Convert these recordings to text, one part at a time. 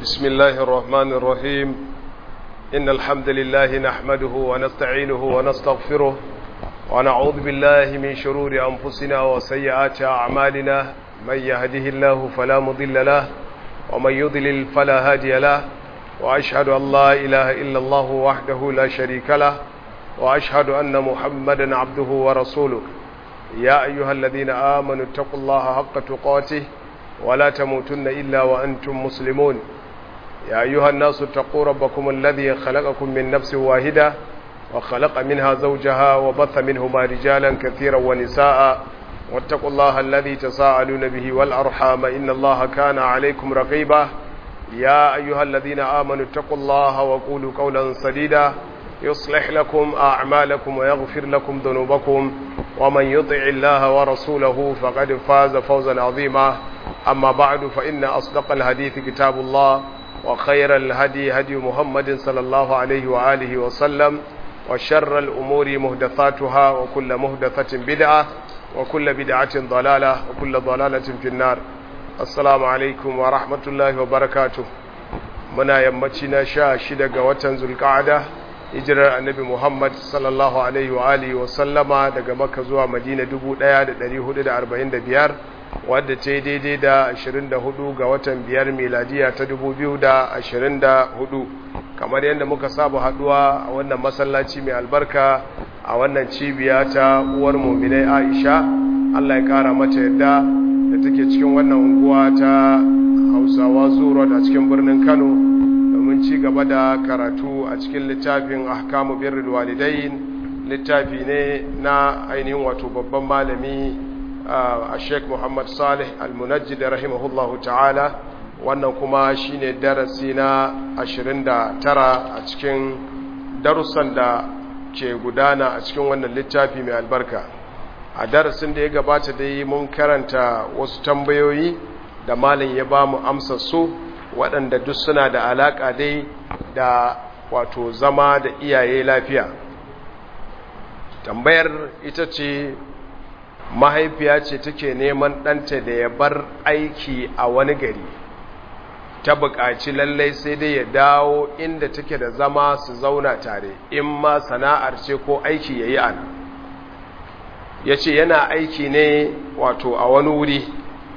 بسم الله الرحمن الرحيم إن الحمد لله نحمده ونستعينه ونستغفره ونعوذ بالله من شرور أنفسنا وسيئات أعمالنا من يهده الله فلا مضل له ومن يضلل فلا هادي له وأشهد أن لا إله إلا الله وحده لا شريك له وأشهد أن محمدا عبده ورسوله يا أيها الذين آمنوا اتقوا الله حق تقاته ولا تموتن إلا وأنتم مسلمون يا أيها الناس اتقوا ربكم الذي خلقكم من نفس واحدة وخلق منها زوجها وبث منهما رجالا كثيرا ونساء واتقوا الله الذي تساءلون به والأرحام إن الله كان عليكم رقيبا يا أيها الذين آمنوا اتقوا الله وقولوا قولا سديدا يصلح لكم أعمالكم ويغفر لكم ذنوبكم ومن يطع الله ورسوله فقد فاز فوزا عظيما أما بعد فإن أصدق الحديث كتاب الله وخير الهدي هدي محمد صلى الله عليه وآله وسلم وشر الأمور مهدثاتها وكل مهدثة بدعة وكل بدعة ضلالة وكل ضلالة في النار السلام عليكم ورحمة الله وبركاته منا يمتنا شا شدق وتن ذو القعدة hijirar annabi Muhammad sallallahu alaihi wa alihi wa sallama daga Makka zuwa Madina 1445 wadda ta yi daidai da 24 ga watan biyar miladiya ta 2024 kamar yadda muka saba haduwa a wannan masallaci mai albarka a wannan cibiya ta uwar muminai Aisha Allah ya kara mata yadda da take cikin wannan unguwa ta Hausawa Zuro a cikin birnin Kano domin ci gaba da karatu a cikin littafin ahkamu birrul walidain littafi ne na ainihin wato babban malami a Sheikh Muhammad Salih Al-Munajjid rahimahullahu ta'ala wannan kuma shine darasi na 29 a cikin darussan da ke gudana a cikin wannan littafi mai albarka a darasin da ya gabata dai mun karanta wasu tambayoyi da malam ya ba mu amsa su waɗanda duk suna da alaƙa dai da wato zama da iyaye lafiya tambayar ita ce mahaifiya ce take neman ɗanta da ya bar aiki a wani gari ta buƙaci lallai sai dai ya dawo inda take da zama su zauna tare in ma sana'ar ce ko aiki ya yi ana ya ce yana aiki ne wato a wani wuri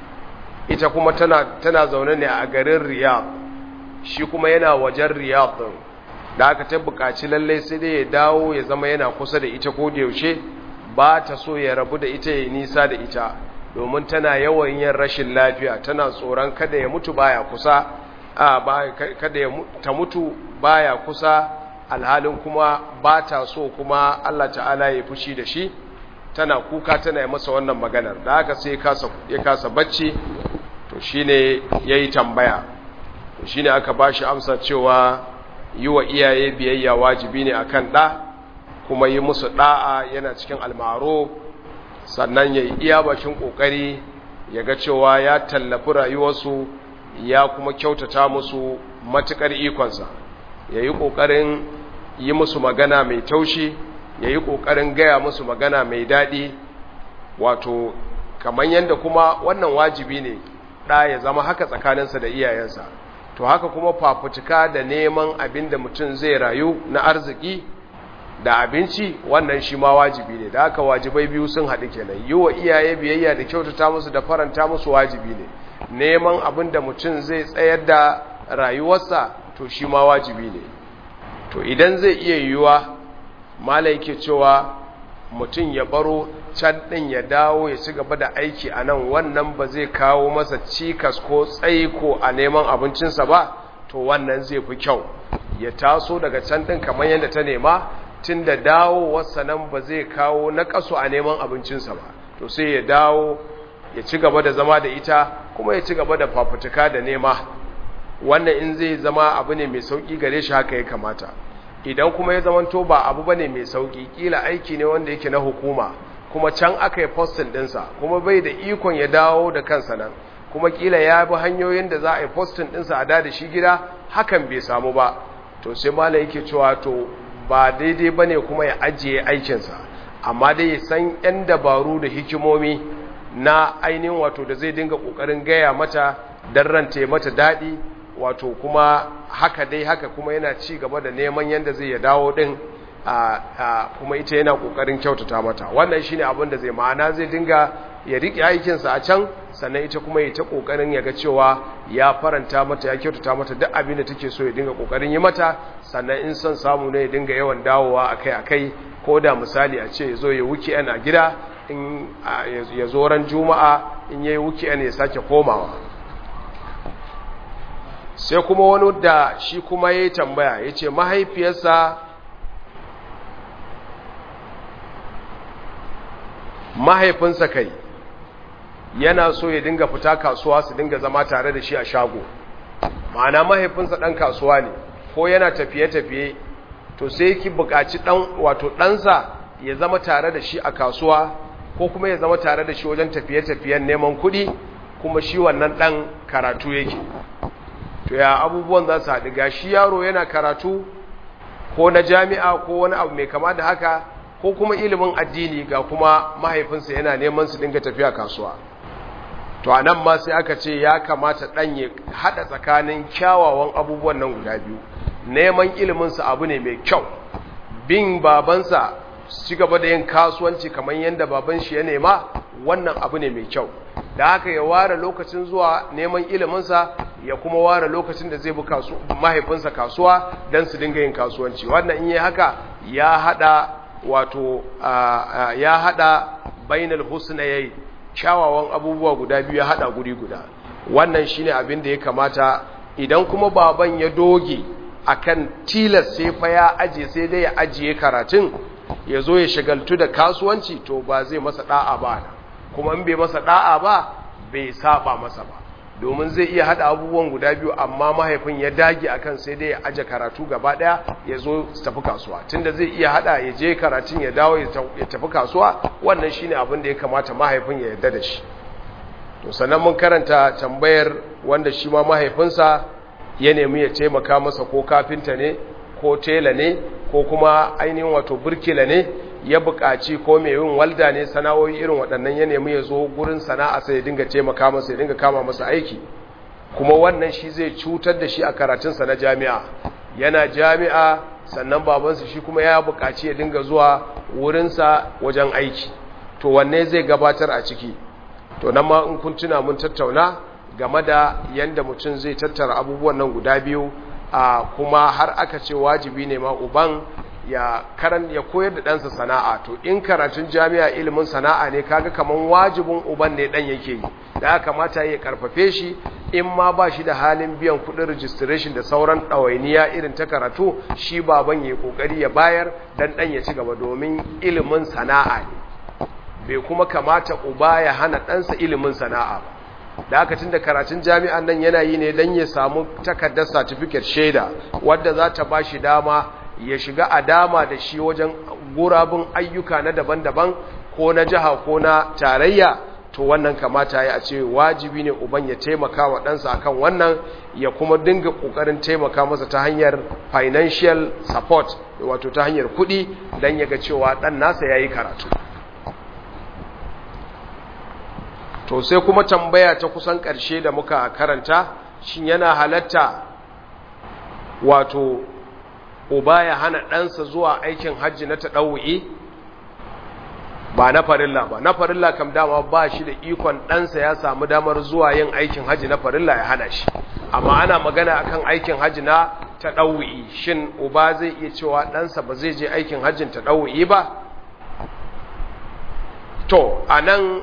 ita kuma tana, tana zaune ne a garin riyadh shi kuma yana wajen riyadh din da aka ta buƙaci lallai sai dai ya dawo ya zama yana kusa da ita ko da yaushe ba ta so ya rabu da ita ya nisa da ita domin tana yawan yin rashin lafiya tana tsoron kada ya mutu baya kusa a ba kada ya ta mutu baya kusa alhalin kuma ba ta so kuma Allah ta'ala ya fushi da shi tana kuka tana yi masa wannan maganar da haka sai ya kasa bacci to shine yayi tambaya to shine aka bashi amsa cewa yi wa iyaye biyayya wajibi ne akan da kuma yi musu da'a yana cikin almaro sannan yayi iya bakin kokari yaga cewa ya tallafi rayuwarsu ya kuma kyautata musu matukar ikonsa yayi kokarin yi musu magana mai taushi yayi kokarin gaya musu magana mai dadi wato kamar yadda kuma wannan wajibi ne ɗa ya zama haka tsakaninsa da iyayensa to haka kuma fafutuka da neman abin da mutum zai rayu na arziki da abinci wannan shi ma wajibi ne da haka wajibai biyu sun haɗu kenan yi wa iyaye biyayya da kyautata musu da faranta musu wajibi ne neman abin da mutum zai tsayar da rayuwarsa to shi ma wajibi ne to idan zai iya yiwuwa mala yake cewa mutum ya baro can ɗin ya dawo ya ci gaba da aiki a nan wannan ba zai kawo masa cikas ko tsaiko a neman abincinsa ba to wannan zai fi kyau ya taso daga can ɗin kamar yadda ta nema tun da dawowarsa nan ba zai kawo na ƙasu a neman abincinsa ba to sai ya dawo ya ci gaba da zama da ita kuma ya ci gaba da fafutuka da nema wannan in zai zama abu ne mai sauƙi gare shi haka ya kamata idan kuma ya zamanto ba abu bane mai sauƙi kila aiki ne wanda yake na hukuma kuma can aka yi postin ɗinsa kuma bai da ikon ya dawo da kansa nan kuma kila ya bi hanyoyin da za a yi postin ɗinsa a da shi gida hakan bai samu ba to sai malam yake cewa to ba daidai bane kuma ya ajiye aikinsa amma dai ya san yan dabaru da hikimomi na ainihin wato da zai dinga ƙoƙarin gaya mata don ranta mata daɗi wato kuma haka dai haka kuma yana ci gaba da neman yadda zai ya dawo din kuma ita yana kokarin kyautata mata wannan shine abin da zai ma'ana zai dinga ya rike aikinsa a can sannan ita kuma ya ta kokarin ya ga cewa ya faranta mata ya kyautata mata duk abin da take so ya dinga kokarin yi mata sannan in son samu ne ya dinga yawan dawowa akai akai ko da misali a ce ya zo ya wuki a gida in ya zo ran juma'a in yayi wuki ya sake komawa sai kuma wani da shi kuma ya yi tambaya ya ce mahaifiyarsa mahaifinsa kai yana so ya dinga fita kasuwa su dinga zama tare da shi a shago ma'ana mahaifinsa ɗan kasuwa ne ko yana tafiye-tafiye to sai ki buƙaci ɗan wato ɗansa ya zama tare da shi a kasuwa ko kuma ya zama tare da shi wajen tafiye-tafiyen neman kuɗi kuma shi wannan ɗan karatu yake to ya abubuwan za su haɗu ga shi yaro yana karatu ko na jami'a ko wani abu mai kama da haka ko kuma ilimin addini ga kuma mahaifinsa yana neman su dinga tafiya kasuwa to a nan ma sai aka ce ya kamata ɗan ya haɗa tsakanin kyawawan abubuwan nan guda biyu neman iliminsa abu ne mai kyau bin babansa ci gaba da yin kasuwanci kamar yadda baban shi ya nema wannan abu ne mai kyau da haka ya ware lokacin zuwa neman iliminsa ya kuma ware lokacin da zai bi mahaifinsa kasuwa don su dinga yin kasuwanci wannan in yi haka ya hada wato ya hada bainal husnayayi kyawawan abubuwa guda biyu ya hada guri guda wannan shine abin da ya kamata idan kuma baban ya doge akan tilas sai fa ya aje sai dai ya ajiye karatun ya zo ya shagaltu da kasuwanci to ba zai masa da'a ba kuma in bai masa da'a ba bai saba masa ba domin zai iya hada abubuwan guda biyu amma mahaifin ya dage akan sai dai ya aje karatu gaba daya ya zo su tafi kasuwa tunda zai iya hada ya je karatun ya dawo ya tafi kasuwa wannan shine abin da ya kamata mahaifin ya yarda da shi to sannan mun karanta tambayar wanda shi ma mahaifinsa ya nemi ya taimaka masa ko kafinta ne ko tela ne ko kuma ainihin wato burkila ne ya buƙaci ko mai yin walda ne sana'o'i irin waɗannan ya nemi ya zo gurin sana'a sai ya dinga taimaka masa ya dinga kama masa aiki kuma wannan shi zai cutar da shi a karatunsa na jami'a yana jami'a sannan babansa shi kuma ya buƙaci ya dinga zuwa wurinsa wajen aiki to wanne zai gabatar a ciki to nan ma in kun tuna mun tattauna game da yanda mutum zai tattara abubuwan nan guda biyu a kuma har aka ce wajibi ne ma uban ya karan ya koyar da ɗansa sana'a to in karatun jami'a ilimin sana'a ne kaga kaman wajibin uban ne ɗan yake yi da aka kamata ya karfafe shi in ma ba shi da halin biyan kuɗin registration da sauran ɗawainiya irin ta karatu shi baban ya kokari ya bayar dan ɗan ya ci gaba domin ilimin sana'a ne bai kuma kamata uba ya hana ɗansa ilimin sana'a ba da aka tun da karatun jami'an nan yana yi ne don ya samu takardar certificate shaida wadda za ta ba shi dama ya shiga a dama da shi wajen gurabin ayyuka na daban-daban ko na jiha ko na tarayya to wannan kamata ya ce wajibi ne uban ya taimaka wa ɗansa akan wannan ya kuma dinga ƙoƙarin taimaka masa ta hanyar financial support wato ta hanyar kuɗi don ya ga cewa ɗan nasa ya yi karatu to sai kuma tambaya ta kusan ƙarshe da muka karanta shin yana halatta wato uba ya hana ɗansa zuwa aikin hajji na taɗawu'i ba na farilla ba na farilla kam dama ba shi da ikon ɗansa ya samu damar zuwa yin aikin hajji na farilla ya hana shi amma ana magana akan aikin hajji na taɗawu'i shin uba zai iya cewa ɗansa ba zai je aikin hajjin taɗawu'i ba to a nan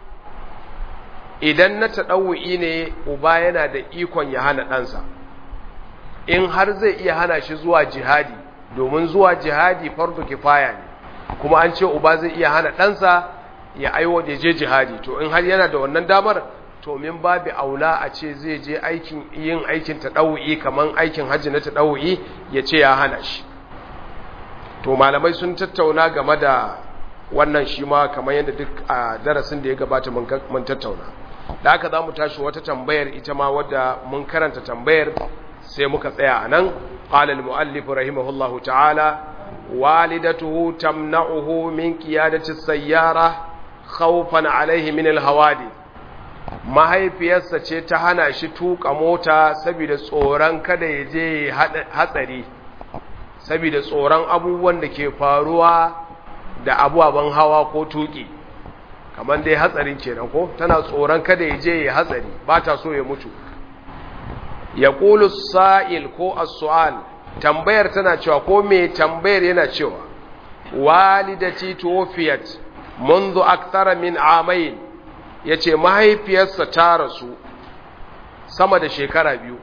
idan na taɗawu'i ne uba yana da ikon ya hana ɗansa in har zai iya hana shi zuwa jihadi domin zuwa jihadi fardu kifaya ne kuma an ce uba zai iya hana ɗansa ya aiwo da je jihadi to in har yana da wannan damar to min babu aula a ce zai je aikin yin aikin taɗawu'i kaman aikin hajji na taɗawu'i ya ce ya hana shi to malamai sun tattauna game da wannan shi ma kamar yadda duk a darasin da ya gabata mun tattauna da haka za mu tashi wata tambayar ita ma wadda mun karanta tambayar sai muka tsaya a nan ƙalal mu'allif rahimahullahu ta'ala walidatuhu tamna'uhu min qiyadati sayyara khawfan alaihi min alhawadi mahaifiyarsa ce ta hana shi tuka mota saboda tsoron kada ya je hatsari saboda tsoron abubuwan da ke faruwa da abubuwan hawa ko tuki kamar dai hatsarin kenan ko tana tsoron kada ya je ya hatsari ba ta so ya mutu ya ƙulu sa'il ko as-su'al tambayar tana cewa ko mai tambayar yana cewa walidati tuwfiyat منذ أكثر من عامين yace mahaifiyarsa ta rasu sama da shekara biyu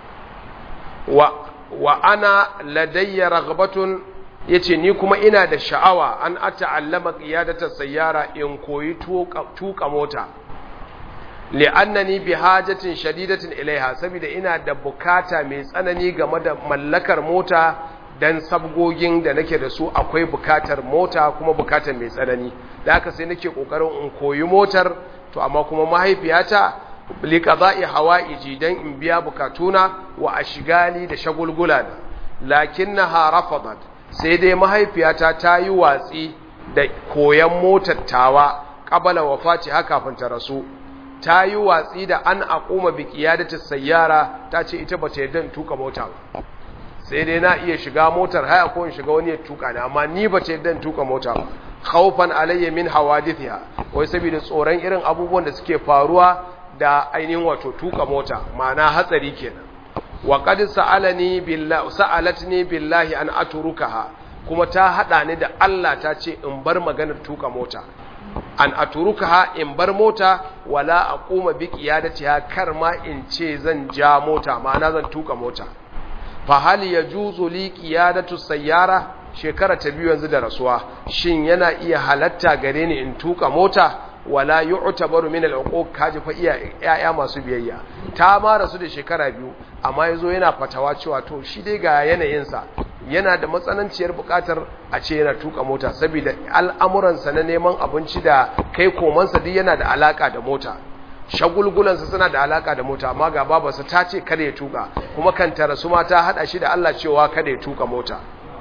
wa, wa ana ladayya ragbatun yace ni kuma ina da sha'awa an ata'allama qiyadatas sayyara in koyi tuka mota li'annani bi hajatin shadidatin ilaiha saboda ina da bukata mai tsanani game da mallakar mota dan sabgogin da nake da su akwai bukatar mota kuma bukatar mai tsanani da haka sai nake kokarin in koyi motar to amma kuma mahaifiyata li qada'i hawaiji dan in biya bukatuna wa ashgali da shagulgula da lakinnaha rafadat sai dai mahaifiyata ta yi watsi da koyan motar tawa qabala wafati haka kafin ta rasu ta yi watsi da an aquma bi qiyadati sayyara ta ce ita bata yarda in tuka mota ba sai dai na iya shiga motar haya ko in shiga wani ya tuka ni amma ni ba ce dan tuka mota ba khawfan alayya min hawadithiha wai saboda tsoron irin abubuwan da suke faruwa da ainihin wato tuka mota ma'ana hatsari kenan wa qad sa'alani billahi sa'alatni billahi an atrukaha kuma ta hada ni da Allah ta ce in bar maganar tuka mota an aturukaha in bar mota wala aquma bi qiyadatiha kar ma in ce zan ja mota ma'ana zan tuka mota fahal ya juzu li qiyadatu sayyara shekara ta biyu yanzu da rasuwa shin yana iya halatta gare ni in tuka mota wala yu'tabaru min al-uquq kaji fa iya yaya masu biyayya ta ma rasu da shekara biyu amma yazo yana fatawa cewa to shi dai ga yanayin sa yana da matsananciyar bukatar a ce yana tuka mota saboda al'amuransa na neman abinci da kai komansa duk yana da alaka da mota shagulgulansa suna da alaka da mota amma ga babarsa ta ce kada ya tuka kuma kan tara su ma ta hada shi da Allah cewa kada ya tuka mota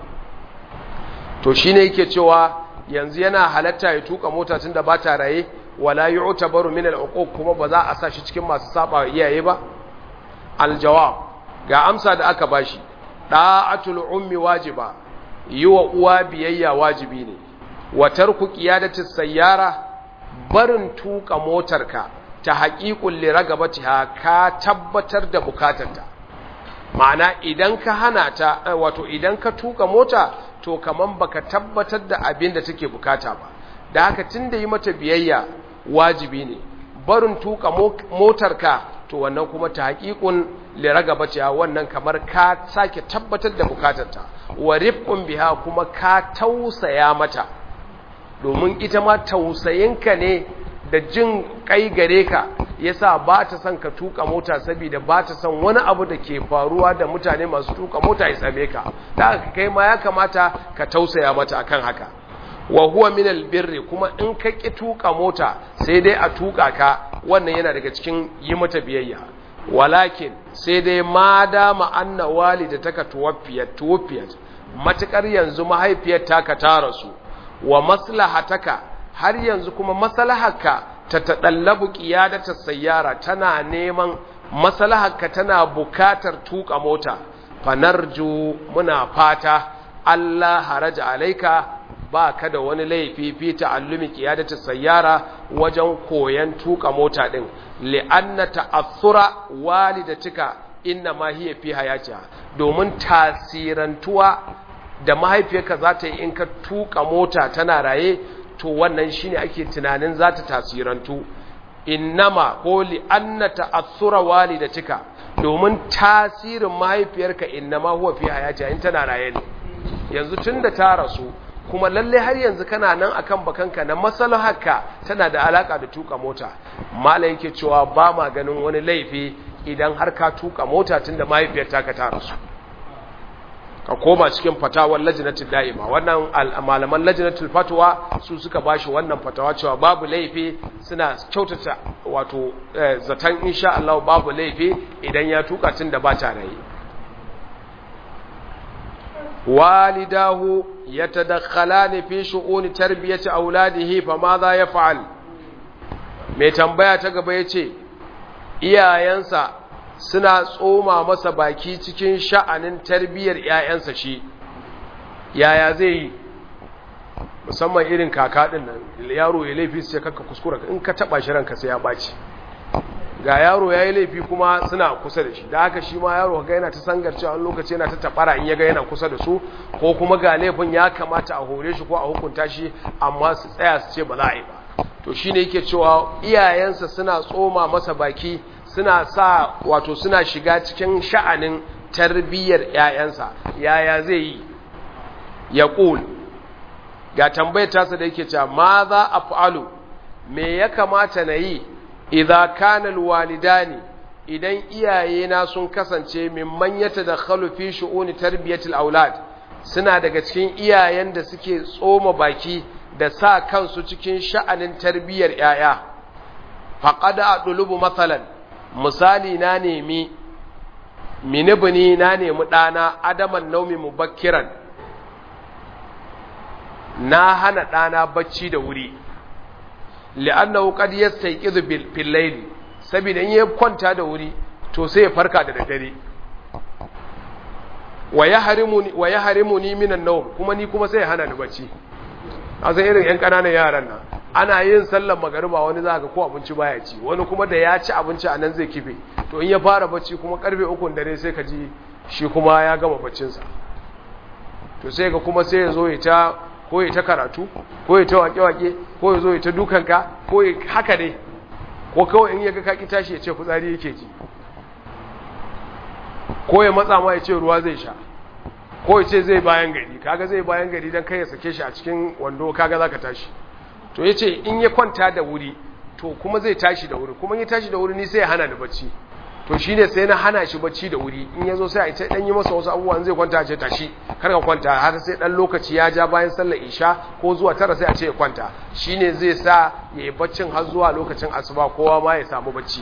to shine yake cewa yanzu yana halatta ya tuka mota tunda ba ta raye wala yu'tabaru min al-uquq kuma ba za a sa shi cikin masu saba iyaye ba aljawab ga amsa da aka bashi da'atul ummi wajiba yi wa uwa biyayya wajibi ne wa tarku qiyadati sayyara barin tuka motarka ta haƙiƙun liragabatiha ka tabbatar da bukatarta ma'ana idan ka hana ta wato idan ka tuka mota to kaman baka tabbatar da abin da take bukata ba da haka tunda yi mata biyayya wajibi ne barin tuka motarka to wannan kuma ta haƙiƙun liragabatiha wannan kamar ka sake tabbatar da bukatarta wa rifqun biha kuma ka tausaya mata domin ita ma tausayinka ne da jin kai gare ka yasa ba ta son ka tuka mota saboda ba ta son wani abu da ke faruwa da mutane masu tuka mota ya same ka da haka kai ma ya kamata ka tausaya mata akan haka wa huwa min albirri kuma in ka ki tuka mota sai dai a tuka ka wannan yana daga cikin yi mata biyayya walakin sai dai ma dama anna walidataka tuwaffiyat tuwaffiyat matukar yanzu mahaifiyar taka ta rasu wa maslahataka har yanzu kuma maslaharka ta taɗallabu ƙiyadata sayyara tana neman maslaharka tana bukatar tuka mota fanarju muna fata Allah haraja alaika ba ka da wani laifi fi ta'allumi ƙiyadata sayyara wajen koyan tuka mota ɗin li'anna ta'assura walidatika inna ma hiya fi hayatiha domin tasirantuwa da mahaifiyarka za ta yi in ka tuka mota tana raye to wannan shine ake tunanin za ta tasirantu innama ko li anna ta'assura walidatika domin tasirin mahaifiyarka innama huwa fi hayati in tana raye ne yanzu tunda ta rasu kuma lalle har yanzu kana nan akan bakanka na maslaharka tana da alaka da tuka mota malai yake cewa ba ma ganin wani laifi idan har ka tuka mota tunda mahaifiyar taka ta rasu ka koma cikin fatawar lajinatul da'ima wannan malaman lajinatul fatwa su suka bashi wannan fatawa cewa babu laifi suna kyautata wato zaton insha Allah babu laifi idan ya tuka tun da ba ta rayi walidahu yatadakhalani fi shu'uni tarbiyati auladihi fa ma za yaf'al mai tambaya ta gaba ya ce iyayensa suna tsoma masa baki cikin sha'anin tarbiyyar 'ya'yansa shi yaya zai yi musamman irin kaka ɗin nan yaro ya laifi su ce kakka kuskura in ka taɓa shi ranka sai ya ɓaci ga yaro ya yi laifi kuma suna kusa da shi da haka shi ma yaro ga yana ta sangar cewa wani lokaci yana ta tabara in ya ga yana kusa da su ko kuma ga laifin ya kamata a hore shi ko a hukunta shi amma su tsaya su ce ba za a yi ba to shi ne yake cewa iyayensa suna tsoma masa baki suna sa wato suna shiga cikin sha'anin tarbiyyar 'ya'yansa yaya zai yi ya ƙul ga tambayar tasa da yake cewa ma za a fa'alu me ya kamata na yi idza kana alwalidani idan iyayena sun kasance mimman yatadakhalu fi shu'uni tarbiyatil aulad suna daga cikin iyayen da suke tsoma baki da sa kansu cikin sha'anin tarbiyyar yaya faqad adlubu masalan misali na nemi minibini na nemi dana adaman naumi mubakkiran na hana dana bacci da wuri li'annahu qad yastayqizu bil layli saboda in ya kwanta da wuri to sai ya farka da daddare wa yahrimuni wa yahrimuni minan nawm kuma ni kuma sai ya hana ni bacci asa irin yan kananan yaran nan ana yin sallar magariba wani za ga ko abinci baya ci wani kuma da ya ci abinci a nan zai kife to in ya fara bacci kuma karfe ukun dare sai ka ji shi kuma ya gama baccinsa to sai ga kuma sai ya zo ya ta ko ya ta karatu ko ya ta wake-wake ko ya zo ya ta dukanka ko ya haka dai ko kawai in ya ga kaki tashi ya ce fitsari yake ji ko ya matsa ma ya ce ruwa zai sha ko ya ce zai bayan gari kaga zai bayan gari don kai ya sake shi a cikin wando kaga za ka tashi to ya ce in ya kwanta da wuri to kuma zai tashi da wuri kuma ya tashi da wuri ni sai ya hana ni bacci to shi ne sai na hana shi bacci da wuri in ya zo sai a ce dan yi masa wasu abubuwan zai kwanta ce tashi kar ka kwanta har sai dan lokaci ya ja bayan sallar isha ko zuwa tara sai a ce ya kwanta shi ne zai sa ya yi baccin har zuwa lokacin asuba kowa ma ya samu bacci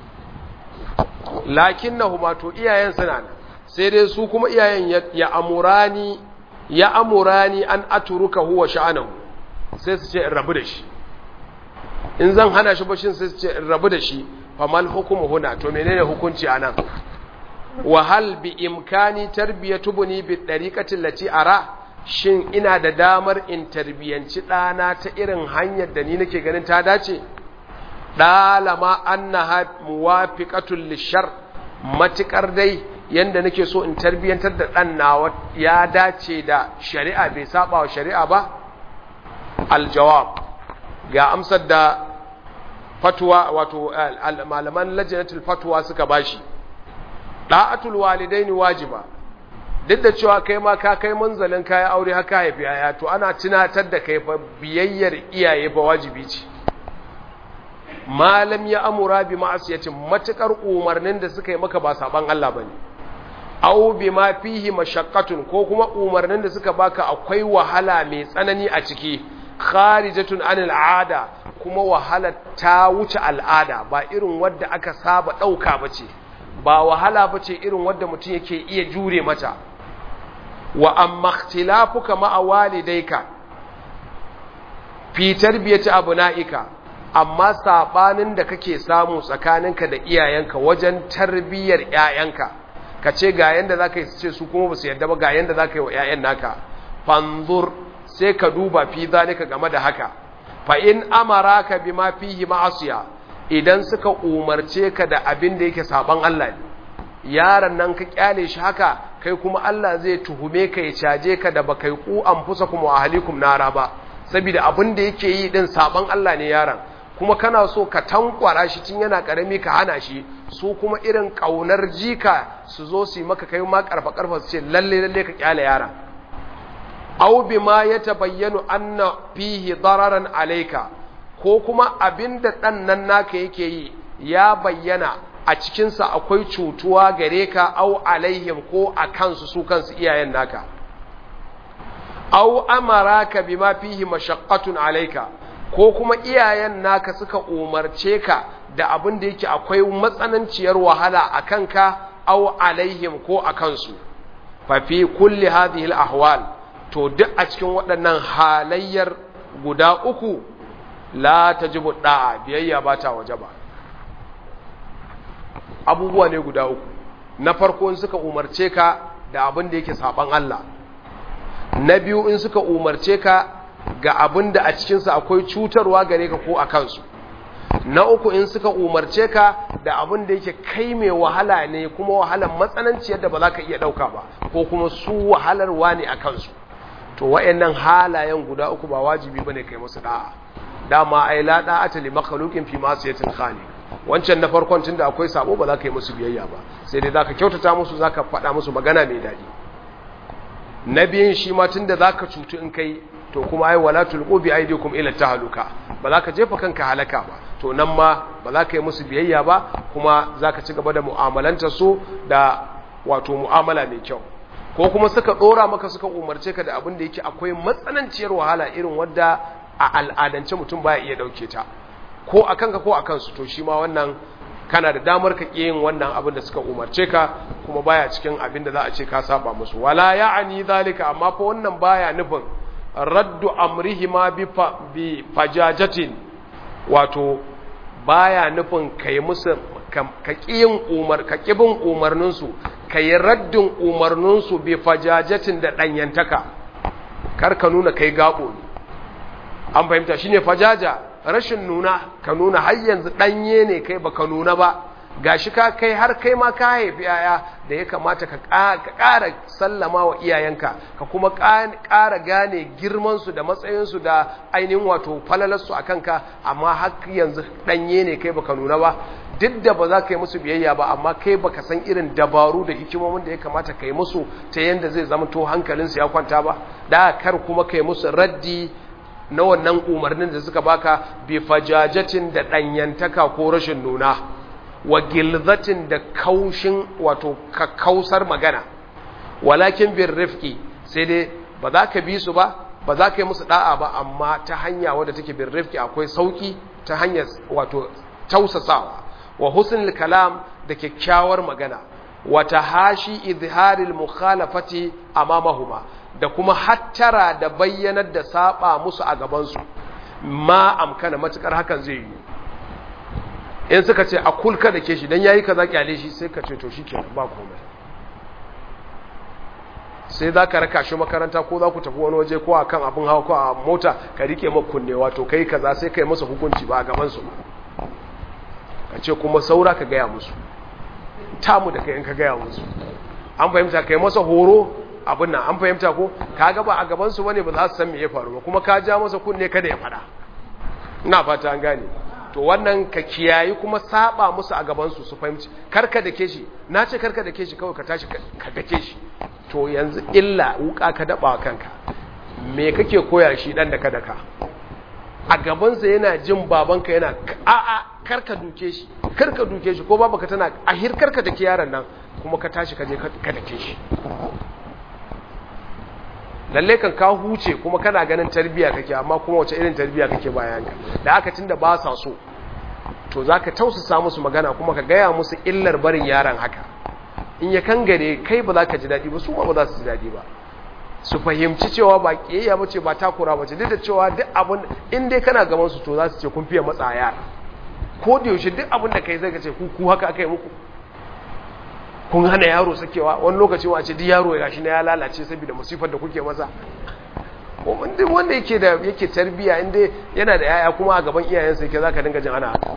lakin na huma to iyayen suna nan sai dai su kuma iyayen ya amurani ya amurani an aturuka huwa sha'anahu sai su ce in rabu da shi in zan hana shi bashin sai su ce in rabu da shi famal hukumu huna to menene hukunci anan wa hal bi imkani tarbiyatu buni bi dariqati allati ara shin ina da damar in tarbiyanci dana ta irin hanyar da ni nake ganin ta dace dalama annaha muwafiqatul lishar matikar dai yanda nake so in tarbiyantar da dan nawa ya dace da shari'a bai saba wa shari'a ba aljawab ga amsar da fatwa wato malaman lajinatul fatwa suka bashi da'atul walidaini wajiba duk da cewa kai ma ka kai manzalin kai aure haka haifi yaya to ana tunatar da kai fa biyayyar iyaye ba wajibi ce malam ya amura bi ma'asiyatin matukar umarnin da suka yi maka ba saban Allah bane aw bima fihi mashaqqatun ko kuma umarnin da suka baka akwai wahala mai tsanani a ciki kharijatun anil ada kuma wahala ta wuce al'ada ba irin wadda aka saba dauka bace ba wahala bace irin wadda mutum yake iya jure mata wa amma ikhtilafuka ma'a walidayka fi tarbiyati abna'ika amma sabanin da kake samu tsakaninka da iyayenka wajen tarbiyyar ƴaƴanka ka ce ga yanda zaka yi ce su kuma ba su yarda ba ga yanda zaka yi wa ƴaƴan naka fanzur sai ka duba fi zalika game da haka fa in amaraka bima fihi ma'asiya idan suka umarce ka da abin da yake saban Allah ne yaron nan ka kyale shi haka kai kuma Allah zai tuhume ka ya caje ka da bakai ku anfusakum wa ahlikum nara ba saboda abin da yake yi din saban Allah ne yaron kuma kana so ka tankwara shi tun yana karami ka hana shi su kuma irin kaunar jika su zo su yi maka kai ma karfa karfa su ce lalle lalle ka kyale yaron aw bima yatabayyanu anna fihi dararan alayka ko kuma abinda dan nan naka yake yi ya bayyana a cikin sa akwai cutuwa gare ka aw alaihim ko a kansu su kansu iyayen naka aw amaraka bima fihi mashaqqatun alayka ko kuma iyayen naka suka umarce ka da abin da yake akwai matsananciyar wahala a kanka aw alaihim ko a kansu fa fi kulli hadhihi al ahwal to duk a cikin waɗannan halayyar guda uku la tajibu da'a biyayya ba ta waje ba abubuwa ne guda uku na farko in suka umarce ka da abin da yake saban Allah na biyu in suka umarce ka ga abin da a cikinsa akwai cutarwa gare ka ko a kansu na uku in suka umarce ka da abin da yake kai mai wahala ne kuma wahalar matsananci yadda ba za ka iya ɗauka ba ko kuma su wahalarwa ne a kansu to wa'annan halayen guda uku ba wajibi bane kai musu da'a dama ai la da'ata li makhluqin fi ma'siyatil khaliq wancan na farkon tunda akwai sabo ba za ka yi musu biyayya ba sai dai zaka kyautata musu zaka faɗa musu magana mai daɗi na biyun shi ma tunda zaka cutu in kai to kuma ai wala tulqu bi aydikum ila tahluka ba za ka jefa kanka halaka ba to nan ma ba za ka yi musu biyayya ba kuma za ka ci gaba da mu'amalanta su da wato mu'amala mai kyau ko kuma suka dora maka suka umarce ka da abin da yake akwai matsananciyar wahala irin wadda a al'adance mutum baya iya dauke ta ko a kanka ko a kansu to shi ma wannan kana da damar ka yin wannan abin da suka umarce ka kuma baya cikin abin da za a ce ka saba musu wala ya'ani zalika amma fa wannan baya nufin raddu amrihima bi bi fajajatin wato baya nufin kai musu ka kiyin umar ka kibin umarnin su kai raddin umarnin su bi fajajatin da danyantaka kar ka nuna kai gabo ne an fahimta shine fajaja rashin nuna ka nuna har yanzu danye ne kai baka nuna ba gashi ka kai har kai ma ka haifi yaya da ya kamata ka ƙara sallama wa iyayenka ka kuma ƙara gane girmansu da matsayinsu da ainihin wato falalarsu a kanka amma har yanzu ɗanye ne kai baka nuna ba duk da ba za ka yi musu biyayya ba amma kai baka san irin dabaru da hikimomin da ya kamata ka yi musu ta yadda zai zama to hankalinsu ya kwanta ba da kar kuma ka yi musu raddi na wannan umarnin da suka baka bi fajajatin da ɗanyantaka ko rashin nuna wa gilzatin da kaushin wato kakkausar magana walakin bin rifki sai dai ba za ka bi su ba ba za ka yi musu da'a ba amma ta hanya wadda take bin rifki akwai sauki ta hanyar wato tausasawa wa husnul kalam da kyakkyawar magana wa tahashi izharil mukhalafati amamahuma da kuma hattara da bayyanar da saba musu a gabansu ma amkana matukar hakan zai yi in suka ce a kulka da ke shi don yayi kaza kyale shi sai ka ce to shi kenan ba komai sai za ka raka shi makaranta ko za ku tafi wani waje ko a kan abin hawa ko a mota ka rike makunne wato kai kaza sai ka yi masa hukunci ba a gabansu ka ce kuma saura ka gaya musu tamu da kai in ka gaya musu an fahimta ka yi masa horo abin nan an fahimta ko ka ga ba a gabansu bane ba za su san me ya faru ba kuma ka ja masa kunne kada ya fada ina fata an gane to wannan ka kiyayi kuma saba musu a gabansu su fahimci karka da ke shi na ce karka da ke shi kawai ka tashi ka dake shi to yanzu illa wuka ka daba kanka me kake koya shi dan da ka daka a gabansa yana jin babanka yana a'a karka duke shi karka duke shi ko babanka tana ahir karka dake yaron nan kuma ka tashi ka je ka dake shi lalle kan ka huce kuma kana ganin tarbiya kake amma kuma wace irin tarbiya kake bayan ka da aka tunda ba sa so to zaka tausasa musu magana kuma ka gaya musu illar barin yaron haka in ya kangare kai ba za ka ji daɗi ba su ba za su ji daɗi ba su fahimci cewa ba ƙiyayya ba ce ba takura ba ce duk da cewa duk abin in dai kana gaban su to za su ce kun fiye matsa yara ko da yaushe duk abin da kai zai ka ce ku ku haka aka yi muku kun hana yaro sakewa wani lokaci wa ce duk yaro ya shi na ya lalace saboda musifar da kuke masa duk wanda yake da yake tarbiya inda yana da yaya kuma a gaban iyayensa yake zaka dinga jin ana haka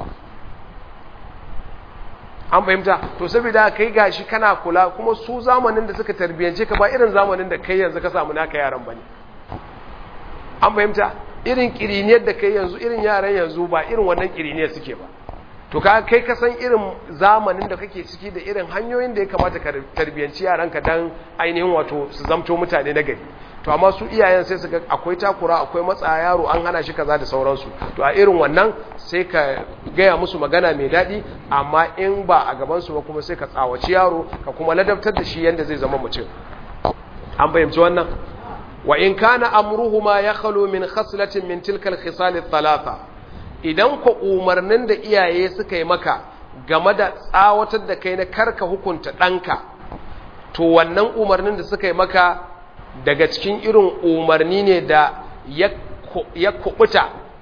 an fahimta to saboda kai gashi kana kula kuma su zamanin da suka tarbiyance ka ba irin zamanin da kai yanzu ka samu naka yaran bane an fahimta irin kiriniyar da kai yanzu irin yaran yanzu ba irin wannan kiriniyar suke ba to ka kai ka san irin zamanin da kake ciki da irin hanyoyin da ya kamata ka tarbiyanci yaranka dan ainihin wato su zamto mutane na gari to amma su iyayen sai su ga akwai takura akwai matsa yaro an hana shi kaza da sauransu to a irin wannan sai ka gaya musu magana mai daɗi amma in ba a gaban su ba kuma sai ka tsawaci yaro ka kuma ladabtar da shi yanda zai zama mutum an fahimci wannan wa in kana amruhuma yakhlu min khaslatin min tilka al-khisal ath-thalatha idan ku umarnin da iyaye suka yi maka game da tsawatar da kai na karka hukunta ɗanka to wannan umarnin da suka yi maka daga cikin irin umarni ne da ya kubuta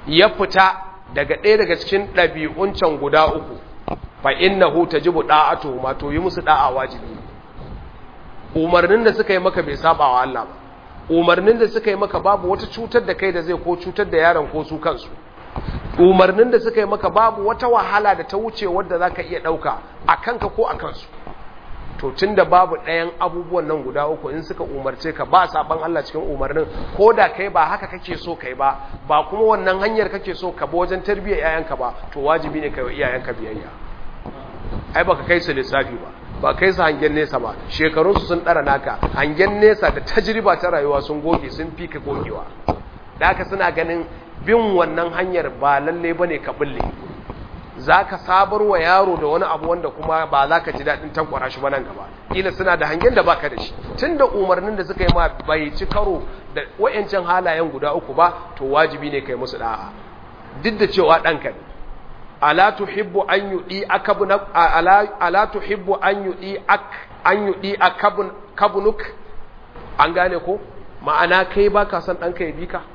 ya fita daga ɗaya daga cikin ɗabi'un can guda uku fa innahu tajibu da'atu ma to yi musu da'a wajibi umarnin da suka yi maka bai saba wa Allah ba umarnin da suka yi maka babu wata cutar da kai da zai ko cutar da yaron ko su kansu umarnin da suka yi maka babu wata wahala da ta wuce wadda zaka iya dauka a kanka ko a kansu to tunda babu ɗayan abubuwan nan guda uku in suka umarce ka ba saban Allah cikin umarnin ko da kai ba haka kake so kai ba ba kuma wannan hanyar kake so ka ba wajen tarbiyyar yayanka ba to wajibi ne kai wa iyayenka biyayya ai baka kai su lissafi ba ba kai su hangen nesa ba shekarunsu sun ɗara naka hangen nesa da tajriba ta rayuwa sun goge sun fi ka gogewa da haka suna ganin bin wannan hanyar ba lalle ba ne ka bulle za ka sabar wa yaro da wani abu wanda kuma ba za ka ji daɗin tankwara shi ba nan gaba ƙila suna da hangen da baka da shi tun da umarnin da suka yi ma bai ci karo da wa'yancan halayen guda uku ba to wajibi ne kai musu da'a duk da cewa ɗanka ne ala tuhibbu an yudi akabun ala ala tuhibbu an yudi ak an yudi akabun kabunuk an gane ko ma'ana kai baka son danka ya bi ka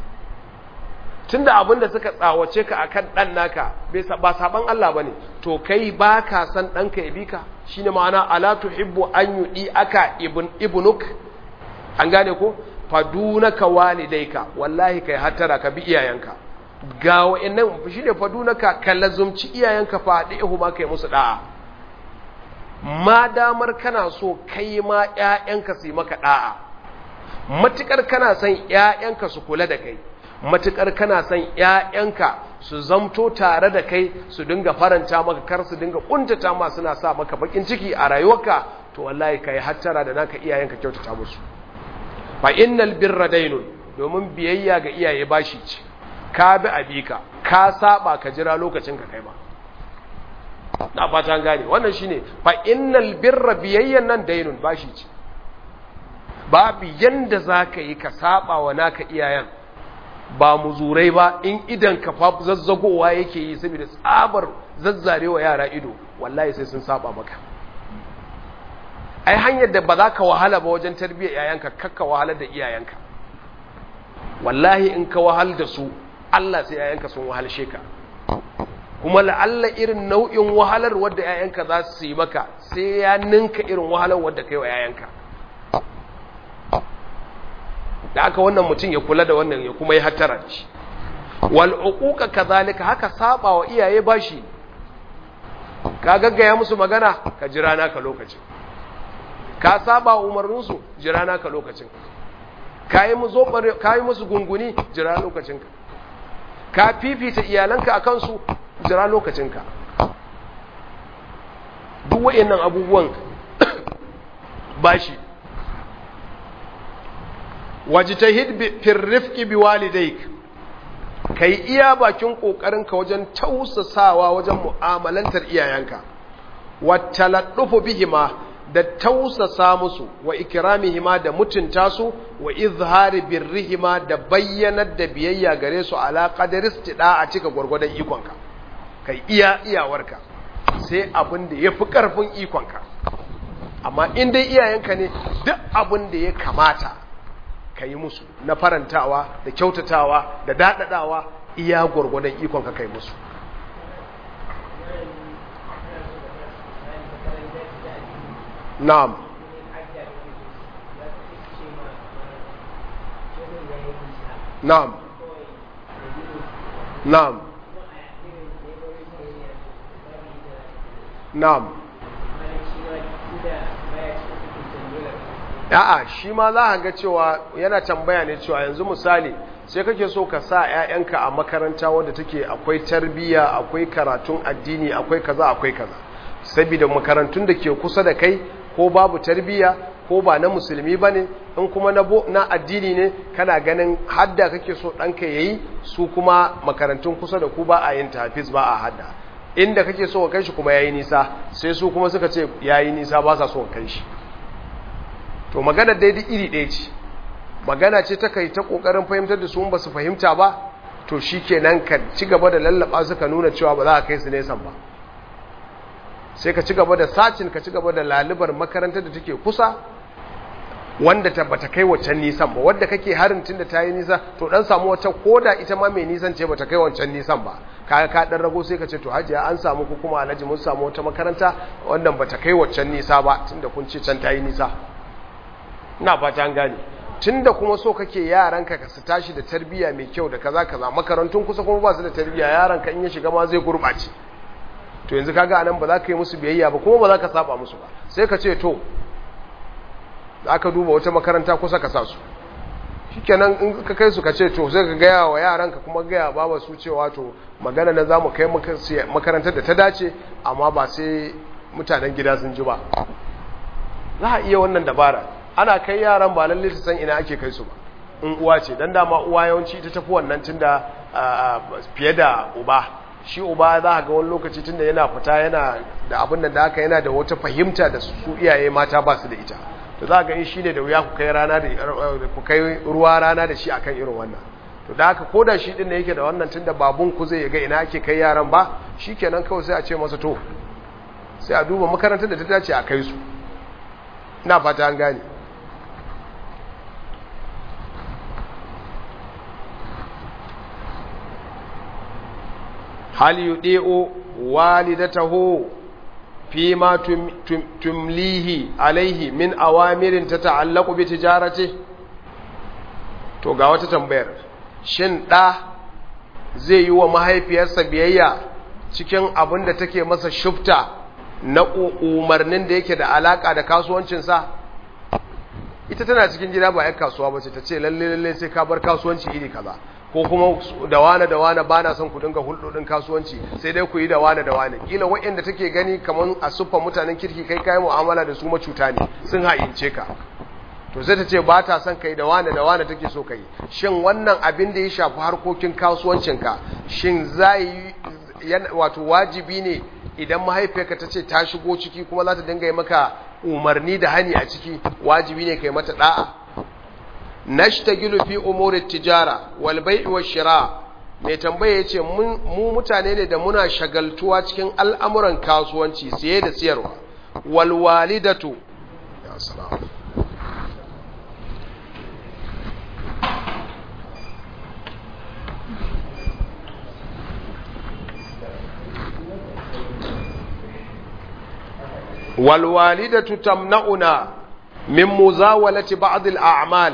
tunda abinda suka tsawace ka akan dan naka bai ba saban Allah bane to kai baka son danka ya bi ka shine ma'ana ala tuhibbu an yudi aka ibn ibnuk an gane ko fadunaka walidaika wallahi kai hatara ka bi iyayenka ga wa'annan shi ne fadunaka ka lazumci iyayenka faɗi ihu ma kai musu da'a ma damar kana so kai ma ƴaƴanka su yi maka da'a matukar kana son ƴaƴanka su kula da kai matukar kana son ƴaƴanka su zamto tare da kai su dinga faranta maka kar su dinga kuntata ma suna sa maka bakin ciki a rayuwarka to wallahi kai hattara da naka iyayenka kyautata musu fa innal birra dainun domin biyayya ga iyaye bashi ce ka bi abika ka saba ka jira lokacin ka kai ba na fata gane wannan shine fa innal birra biyayyan nan dainun bashi ce babu yanda zaka yi ka saba wa naka iyayen ba muzurai ba in idan ka fa zazzagowa yake yi saboda tsabar zazzarewa yara ido wallahi sai sun saba maka ai hanyar da ba za ka wahala ba wajen tarbiyyar yayanka kakka wahala da iyayenka wallahi in ka wahal da su Allah sai yayanka sun wahalshe ka kuma la'alla irin nau'in wahalar wadda yayanka za su yi maka sai ya ninka irin wahalar wadda kai wa yayanka da aka wannan mutum ya kula da wannan ya kuma yi hattara da shi wal uquqa kadhalika haka saba wa iyaye bashi ka gaggaya musu magana ka jira naka lokacin ka saba umarninsu jira naka lokacin ka yi musu gunguni jira lokacinka ka fifita iyalanka a kansu jira lokacinka duk wa'annan abubuwan bashi wajitahid fil rifqi biwalidayk kai iya bakin kokarinka wajen tausasawa wajen mu'amalantar iyayenka wattaladdufu bihima da tausasa musu wa ikramihima da mutunta su wa izhari birrihima da bayyanar da biyayya gare su ala qadari istida a cika gurgurdan ikonka kai iya iyawarka sai abin da yafi karfin ikonka amma in dai iyayenka ne duk abin da ya kamata kai musu na farantawa da kyautatawa da dadadawa iya gurgurdan ikonka kai musu na'am na'am na'am na'am a'a shi ma za a ga cewa yana tambaya ne cewa yanzu misali sai kake so ka sa 'ya'yanka a makaranta wadda take akwai tarbiyya akwai karatun addini akwai kaza akwai kaza saboda makarantun da ke kusa da kai ko babu tarbiyya ko ba na musulmi ba ne in kuma na addini ne kana ganin hadda kake so ɗanka ya yi su kuma makarantun kusa da ku ba a yin tafiz ba a hadda inda kake so ka kai shi kuma ya yi nisa sai su kuma suka ce ya yi nisa ba sa so ka kai shi to magana daidai iri ɗaya ce magana ce ta kai ta ƙoƙarin fahimtar da su ba su fahimta ba to shi kenan ka ci gaba da lallaba suka nuna cewa ba za a kai su nesan ba sai ka ci gaba da sacin ka ci gaba da lalibar makarantar da take kusa wanda ta bata kai wancan nisan ba wadda kake harin tunda ta yi nisa to dan samu wata koda ita ma mai nisan ce bata kai wancan nisan ba kaga ka dan rago sai ka ce to hajiya an samu ku kuma alhaji mun samu wata makaranta wannan bata kai wancan nisa ba tunda kun ce can ta yi nisa ina fata an gane tunda kuma so kake yaranka ka su tashi da tarbiyya mai kyau da kaza kaza makarantun kusa kuma ba su da tarbiyya yaranka in ya shiga ma zai gurɓace to yanzu kaga anan ba za ka yi musu biyayya ba kuma ba za ka saba musu ba sai ka ce to za ka duba wata makaranta kusa ka sa su shikenan in ka kai su ka ce to sai ka gaya wa yaranka kuma gaya baba su cewa to magana na za mu kai makarantar da ta dace amma ba sai mutanen gida sun ji ba za a iya wannan dabara ana kai yaran ba lalle su san ina ake kai su ba in uwa ce dan dama uwa yawanci ita tafi wannan tunda fiye da uba shi uba za ga wani lokaci tunda yana fita yana da abin da aka yana da wata fahimta da su iyaye mata ba su da ita to za ga in shine da wuya ku kai rana da ku kai ruwa rana da shi akan irin wannan to da haka koda shi din da yake da wannan tunda babun ku zai ga ina ake kai yaran ba shikenan kawai sai a ce masa to sai a duba makarantar da ta dace a kai su ina fata an gane hal yudi'u walidatahu فيما تم تم تمليه عليه من أوامر تتعلق بتجارته to ga wata tambayar shin ɗa zai yi wa mahaifiyarsa biyayya cikin abin da take masa shufta na umarnin da yake da alaka da kasuwancinsa ita tana cikin gida ba 'yan kasuwa ba ce ta ce lalle lalle sai ka bar kasuwanci iri kaza ko kuma da wane da wane ba na son ku dinga hulɗoɗin kasuwanci sai dai ku yi da wane da wane kila waɗanda take gani kamar a siffar mutanen kirki kai kayan mu'amala da su macuta ne sun ha'ince ka to sai ta ce ba ta son kai da wane da wane take so kai shin wannan abin da ya shafi harkokin kasuwancinka shin za yi wato wajibi ne idan mahaifiyarka ta ce ta shigo ciki kuma za ta dinga yi maka umarni da hani a ciki wajibi ne kai mata da'a nashtagilu fi umuri tijara wal bai'i wash shira mai tambaya yace mu mutane ne da muna shagaltuwa cikin al'amuran kasuwanci siye da siyarwa wal walidatu ya salam wal walidatu tamna'una min muzawalati ba'd al a'mal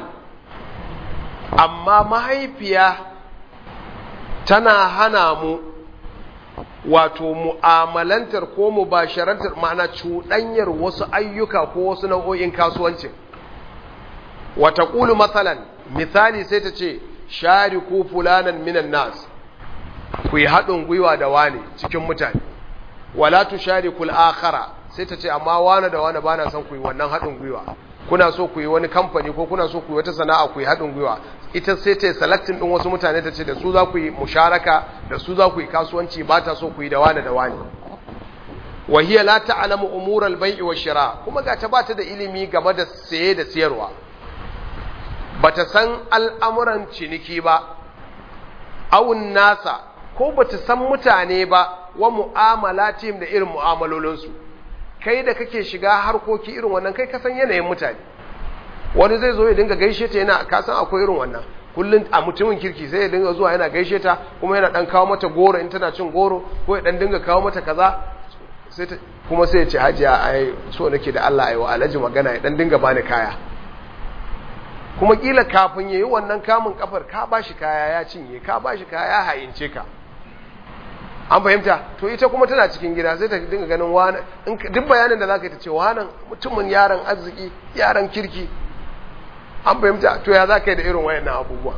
amma mahaifiya tana hana mu wato mu'amalantar ko mubasharantar ma'ana cuɗanyar wasu ayyuka ko wasu nau'o'in kasuwancin wata ƙulu matsalan misali sai ta ce shari ko fulanan minan nas ku yi haɗin gwiwa da wane cikin mutane wala tu shari kul akhara sai ta ce amma wane da wane ba na son ku yi wannan haɗin gwiwa kuna so ku yi wani kamfani ko kuna so ku yi wata sana'a ku yi haɗin gwiwa ita sai ta yi selectin ɗin wasu mutane ta ce da su za ku yi musharaka da su za ku yi kasuwanci ba ta so ku yi da wani da wani wahiya la ta'lamu umur al-bai'i wa shira kuma ga ta bata da ilimi game da saye da siyarwa bata san al'amuran ciniki ba awun nasa ko bata san mutane ba wa mu'amalatim da irin mu'amalolinsu kai da kake shiga harkoki irin wannan kai kasan yanayin mutane wani zai zo ya dinga gaishe ta yana kasan akwai irin wannan kullum a mutumin kirki sai ya dinga zuwa yana gaishe ta kuma yana dan kawo mata goro in tana cin goro ko ya dan dinga kawo mata kaza sai ta kuma sai ya ce hajiya ai so nake da Allah ayi wa alhaji magana ya dan dinga bani kaya kuma kila kafin yayi wannan kamun kafar ka bashi kaya ya cinye ka bashi kaya ya hayince ka an fahimta to ita kuma tana cikin gida sai ta dinga ganin wani duk bayanin da zaka yi ta ce wannan mutumin yaran arziki yaran kirki an fahimta to ya zaka yi da irin wayannan abubuwa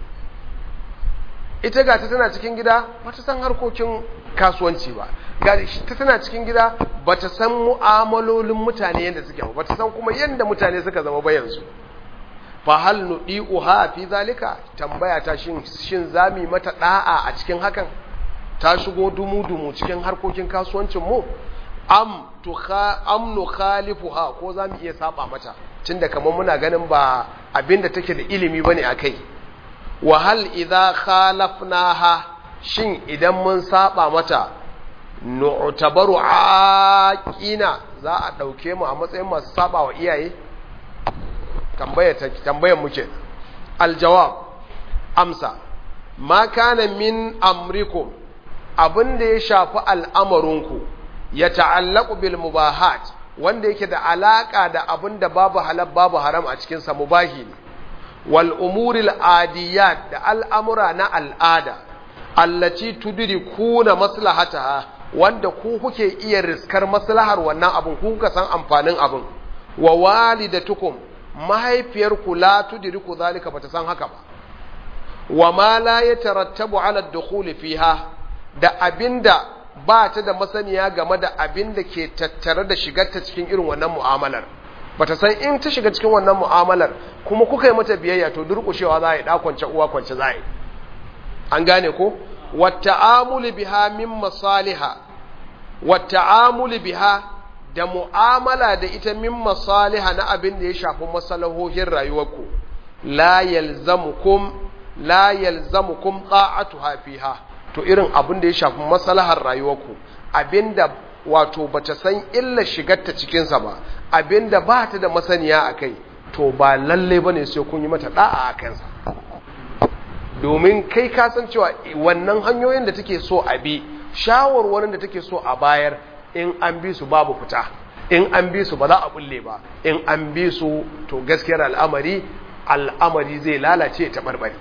ita ga ta tana cikin gida ba ta san harkokin kasuwanci ba ga ta tana cikin gida ba ta san mu'amalolin mutane yadda suke ba ta san kuma yadda mutane suka zama ba yanzu fa hal nudi'uha fi zalika tambaya ta shin shin zami mata da'a a cikin hakan ta shigo dumu-dumu cikin harkokin kasuwancin mu am tukha am nukhalifuha ko zamu iya saba mata tunda kamar muna ganin ba abinda take da ilimi bane akai wa hal idha khalafnaha shin idan mun saba mata nu'tabaru aqina za a dauke mu a matsayin masu saba wa iyaye tambaya tambayan muke aljawab amsa ma kana min amrikum abin da ya shafi al'amarinku ya ta'allaku bil mubahat wanda yake da alaka da abin da babu halal babu haram a cikinsa mubahi ne wal umuril adiyat da al'amura na al'ada allaci tudrikuna maslahataha wanda ku kuke iya riskar maslahar wannan abin ku kuka san amfanin abin wa walidatukum mahaifiyarku la tudriku zalika bata san haka ba wa ma la yatarattabu ala ad-dukhul fiha da abinda ba ta da masaniya game da abinda ke tattare da shigarta cikin irin wannan mu'amalar bata san in ta shiga cikin wannan mu'amalar kuma kuka yi mata biyayya to durƙushewa za a yi kwance uwa kwance za a yi an gane ko wata'amuli biha min masaliha wata'amuli biha da mu'amala da ita min masaliha na abin da ya shafi masalahohin rayuwarku la yalzamukum la yalzamukum ta'atuha fiha to irin abin da ya shafi masalahar rayuwarku abinda wato bata san illa shigarta cikin sa ba abinda ba ta da masaniya akai to ba lalle bane sai kun yi mata da'a a kansa domin kai ka san cewa wannan hanyoyin da take so a bi shawarwarin da take so a bayar in an bi su babu fita in an bi su ba za a bulle ba in an bi su to gaskiyar al'amari al'amari zai lalace ta barbare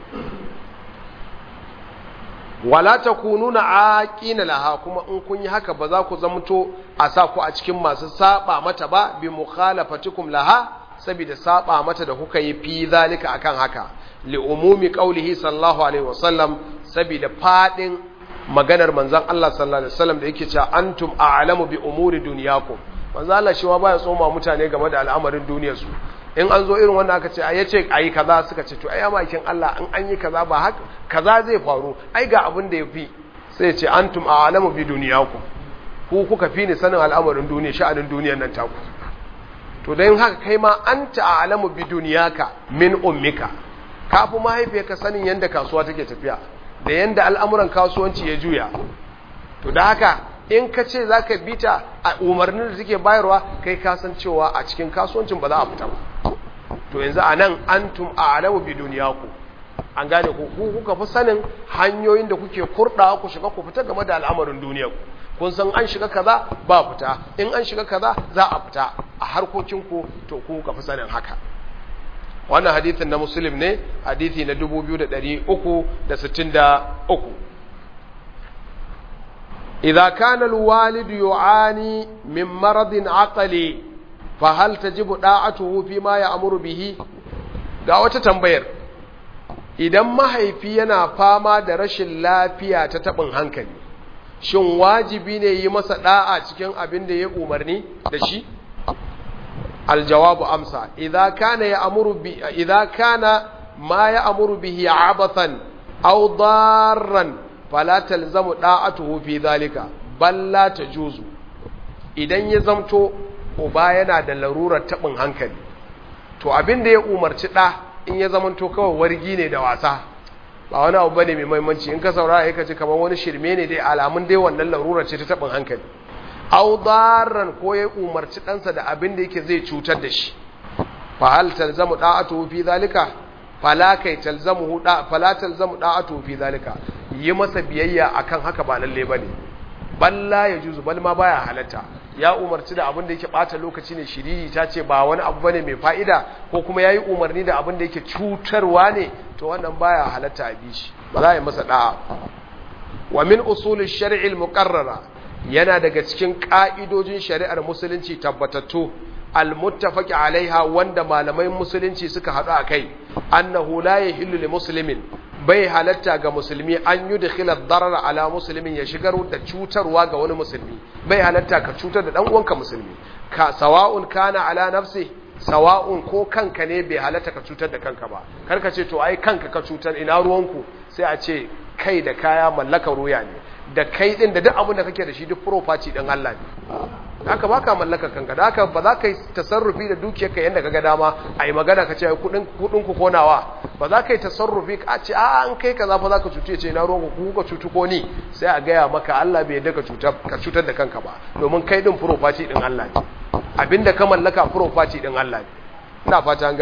wala takununa aqina laha kuma in kun yi haka ba za ku zamto a sa ku a cikin masu saba mata ba bi mukhalafatikum laha saboda saba mata da kuka yi fi zalika akan haka li umumi qaulihi sallallahu alaihi wasallam saboda fadin maganar manzon Allah sallallahu alaihi wasallam da yake cewa antum a'lamu bi umuri dunyakum manzon Allah shi ma baya tsoma mutane game da al'amarin duniyar su in an zo irin wannan aka ce ai yace ayi kaza suka ce to ai amakin Allah in an yi kaza ba haka kaza zai faru ai ga abin da yafi sai ya ce antum a'lamu bi dunyakum ku kuka fi ni sanin al'amarin duniya sha'anin duniyar nan taku to dan haka kai ma anta a'lamu bi dunyaka min ummika kafi mahaifiyarka sanin yanda kasuwa take tafiya da yanda al'amuran kasuwanci ya juya to da haka in ka ce za ka bita a umarnin da take bayarwa kai kasan cewa a cikin kasuwancin ba za a fita ba to yanzu a nan an tum a alamu bi duniya ku an gane ku ku kuka fi sanin hanyoyin da kuke kurɗa ku shiga ku fita game da al'amarin duniya ku kun san an shiga kaza ba fita in an shiga kaza za a fita a harkokinku to ku kuka fi sanin haka wannan hadithin na muslim ne hadithi na 2363 إذا كان الوالد يعاني من مرض عقلي فهل تجب طاعته فيما يأمر به ga wata tambayar idan mahaifi yana fama da rashin lafiya ta taɓin hankali shin wajibi ne yi masa ɗa'a cikin abin da ya umarni da shi aljawabu amsa idza kana ya amuru bi idza kana ma ya amuru bihi abathan aw darran fala talzamu da'atuhu fi zalika bal la tajuzu idan ya zamto uba yana da larurar tabin hankali to abin da ya umarci da in ya zamanto kawai wargi ne da wasa ba wani abu bane mai muhimmanci in ka saurara kai ka ji kamar wani shirme ne dai alamun dai wannan larurar ce ta tabin hankali aw darran ko ya umarci ɗansa da abin da yake zai cutar da shi fa hal talzamu da'atuhu fi zalika fala kai talzamu da fala talzamu da'atuhu fi zalika yi masa biyayya akan haka ba lalle bane balla ya juzu bal ma baya halatta ya umarci da abin da yake bata lokaci ne shiriri ta ce ba wani abu bane mai fa'ida ko kuma yayi umarni da abin da yake cutarwa ne to wannan baya halatta a bishi ba za a yi masa da'a wa min usul shari al-muqarrara yana daga cikin ka'idojin shari'ar musulunci tabbatattu al-muttafaqi alaiha wanda malamai musulunci suka haɗu a kai annahu la yahillu li muslimin bai halatta ga musulmi an yi da darar ala musulmin ya shigar da cutarwa ga wani musulmi bai halatta ka cutar da uwanka musulmi ka sawa'un kana ala nafsi sawa'un ko kanka ne bai halatta ka cutar da kanka ba karka ce to ai kanka ka cutar ina ruwanku sai a ce kai da kaya mallakar ruya ne da kai din da duk abin da kake da shi duk property din Allah ne haka ba ka mallaka kanka da haka ba za ka yi tasarrufi da dukiyarka yadda kaga dama a yi magana ka ce kudin ku konawa ba za ka yi tasarrufi ka ce a an kai kaza fa za ka cutu ce na ruwan ku ka cutu ko ni sai a gaya maka Allah bai yadda ka cutar da kanka ba domin kai din property din Allah ne abinda ka mallaka property din Allah ne ina fata an gane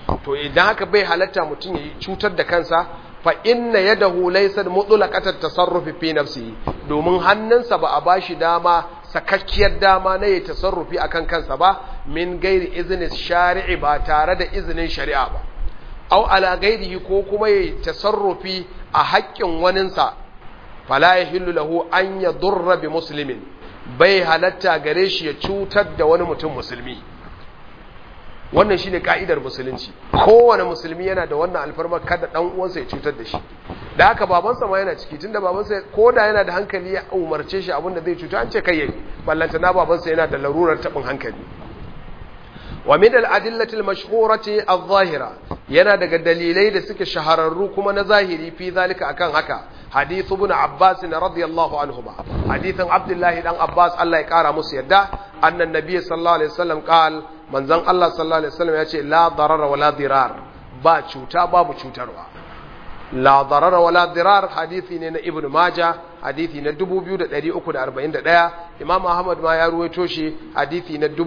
to idan haka bai halatta mutum ya cutar da kansa fa inna yadahu laysat mutlaqatat tasarrufi fi nafsihi domin hannunsa ba a bashi dama sakakkiyar dama na yi tasarrufi akan kansa ba min gairi izinin shari'i ba tare da izinin shari'a ba au ala gairihi ko kuma yi tasarrufi a haƙƙin waninsa fala yahillu lahu an yadurra bi muslimin bai halatta gare shi ya cutar da wani mutum musulmi wannan shine ka'idar musulunci kowane musulmi yana da wannan alfarma kada dan uwansa ya cutar da shi da haka babansa ma yana ciki tunda babansa ko da yana da hankali ya umarce shi abinda zai cuta an ce kai yayi ballanta na babansa yana da larurar tabin hankali wa min al-adillati al-mashhurati adh-dhahira yana daga dalilai da suke shahararru kuma na zahiri fi zalika akan haka hadith ibn abbas radiyallahu anhuma hadithan abdullahi dan abbas Allah ya kara musu yadda annan nabiy sallallahu alaihi wasallam qal manzon Allah sallallahu alaihi wasallam yace la darara wala dirar ba cuta babu cutarwa la darara wala dirar hadisi ne na ibn majah hadisi na 2341 imam ahmad ma ya ruwaito shi hadisi na